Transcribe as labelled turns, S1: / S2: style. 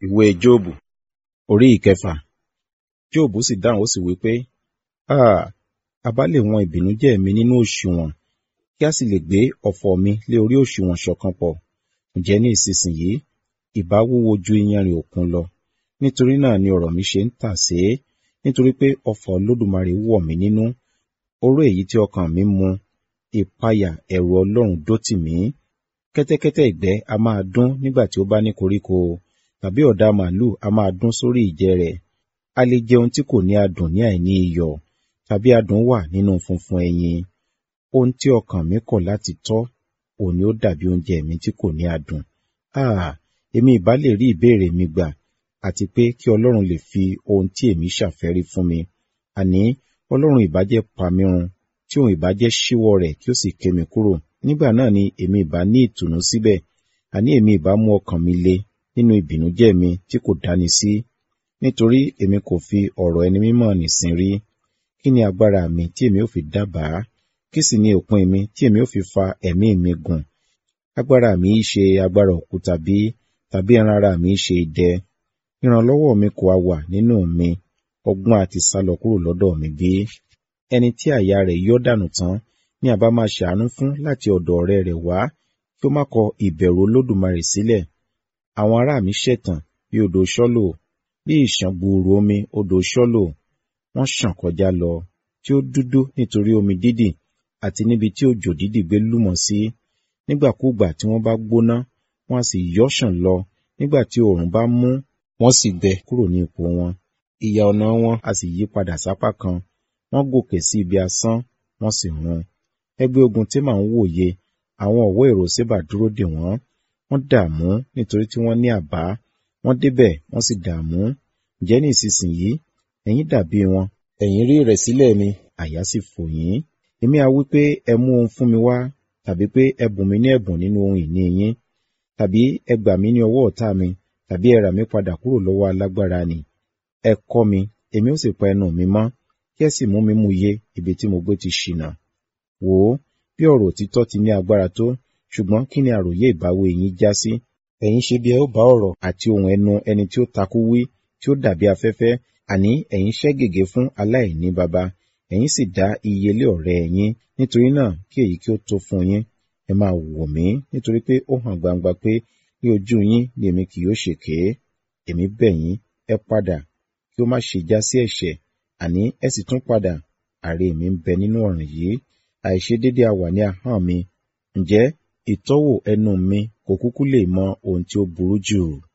S1: ìwé Jóòbù orí ìkẹfà. Jóòbù sì dáhùn ó sì wí pé, Háà! A bá lè wọn ìbìnújẹ́ mi nínú òṣùwọ̀n, kí a sì lè gbé ọ̀fọ̀ mi lé orí òṣùwọ̀n ṣọ̀kan pọ̀. Ǹjẹ́ ní ìsinsìnyí, ìbá wúwo ju iyanrìn òkun lọ. Nítorí náà ni ọ̀rọ̀ mi ṣe ń tàsé, nítorí pé ọfà Olódùmarè wọ̀ mí nínú. Oró èyí tí ọkàn mi mu, ìpayà ẹ̀rù Ọlọ́run dó tì mí. Kẹ́tẹ́kẹ́tẹ́ ìgbẹ́ a máa dún nígbà tí ó bá ní koríko, tàbí ọ̀dà màlúù a máa dún sórí ìjẹ rẹ̀. A lè jẹ ohun tí kò ní adùn ní àìní iyọ̀, tàbí adùn wà nínú funfun ẹyin. Ohun tí ọkàn mi kọ̀ láti tọ́, òun ni ó dàbí oúnjẹ mi tí kò ní adùn. Háà! Èmi ìbá lè rí ìbéèrè mi gbà, àti pé kí Ọlọ́run lè fi ohun tí èmi ṣàfẹ́rí fún mi. Àní, Ọlọ́run ìbá jẹ́ pa mí run, tí òun ìbá jẹ́ ṣíwọ́ rẹ̀ kí ó sì ké mi kúrò. Nígbà náà ni èmi ìbá ní ìtùnú síbẹ̀. Àní èmi ìbá mú ọkàn mi le nínú ìbìnújẹ́ mi tí kò dáni sí. Nítorí èmi kò fi ọ̀rọ̀ ẹni mímọ́ nì sin rí. Kí ni agbára mi tí èmi ó fi dábàá? Kí sì ni òpin mi tí èmi ó fi fa ẹ̀mí mi gùn? Agbára mi í ṣe agbára òkúta bí, tàbí ẹran ara mi í ṣe idẹ. Ìrànlọ́wọ́ mi kò ha wà nínú mi, ọgbọ́n àti sálọ kúrò lọ́dọ̀ mi bí? Ẹni tí àyà rẹ̀ yọ́ dànù tán ni a bá máa ṣàánú fún láti ọ̀dọ̀ ọ̀rẹ́ rẹ̀ wá, kí ó má kọ ìbẹ̀rù Olódùmarè sílẹ̀. Àwọn ará mi ṣẹ̀tàn bí odò Ṣọ́lò, bí ìṣàn gbùùrù omi odò Ṣọ́lò. Wọ́n ṣàn kọjá lọ, tí ó dúdú nítorí omi dídì, àti níbi tí òjò dídì gbé lúmọ̀ sí. Nígbàkúùgbà tí wọ́n bá gbóná, wọ́n a sì yọ́ ṣàn lọ. Nígbà tí oòrùn bá mú, wọ́n sì gbẹ kúrò ní ipò wọn. Ìyà ọ̀nà wọn a sì yí padà sápá kan. Wọ́n gòkè sí ibi asán, wọ́n sì run. Ẹgbẹ́ ogun Témà ń wòye, àwọn ọ̀wọ́ èrò Ṣébà dúró dè wọ́n. Wọ́n dààmú nítorí tí wọ́n ní àbá. Wọ́n débẹ̀, wọ́n sì dààmú. Ǹjẹ́ ní ìsinsìnyí, ẹ̀yin dàbí wọn. Ẹ̀yin rí ìrẹ̀sílẹ̀ mi, àyà sì fò yín. Èmi a wí pé ẹ mú ohun fún mi wá, tàbí pé ẹ bùn mi ní ẹ̀bùn nínú ohun ìní yín. Tàbí ẹ gbà mí ní ọwọ́ ọ̀tá mi, tàbí ẹ rà mí padà kúrò lọ́wọ́ alágbára nì. Ẹ kọ́ mi, èmi ó sì pa ẹnu mi mọ́, kí ẹ sì mú mi múye ibi tí mo gbé ti ṣìnà. Wò ó, bí ọ̀rọ̀ òtítọ́ ti ní agbára tó, ṣùgbọ́n kí ni àròyé ìbáwí yín já sí? Ẹ̀yin ṣe bí ẹ ó bá ọ̀rọ̀ àti ohùn ẹnu ẹni tí ó takú wí, tí ó dàbí afẹ́fẹ́, àní ẹ̀yin ṣẹ́ gègé fún aláìní baba, ẹ̀yin sì dá iye lé ọ̀rẹ́ yín. Nítorí náà kí èyí kí ó tó fún yín. Ẹ máa wò mí, nítorí pé ó hàn gbangba pé ní ojú yín ni èmi kì yóò ṣèké. Èmi bẹ̀ yín, ẹ padà, kí ó má ṣe já sí ẹ̀ṣẹ̀, àní ẹ sì tún padà. Àre mi ń bẹ nínú ọ̀ràn yìí, àìṣedédé a wà ní ahọ́n mi. Ǹjẹ́ ìtọ́wò ẹnu mi kò kúkú lè mọ ohun tí ó burú jù?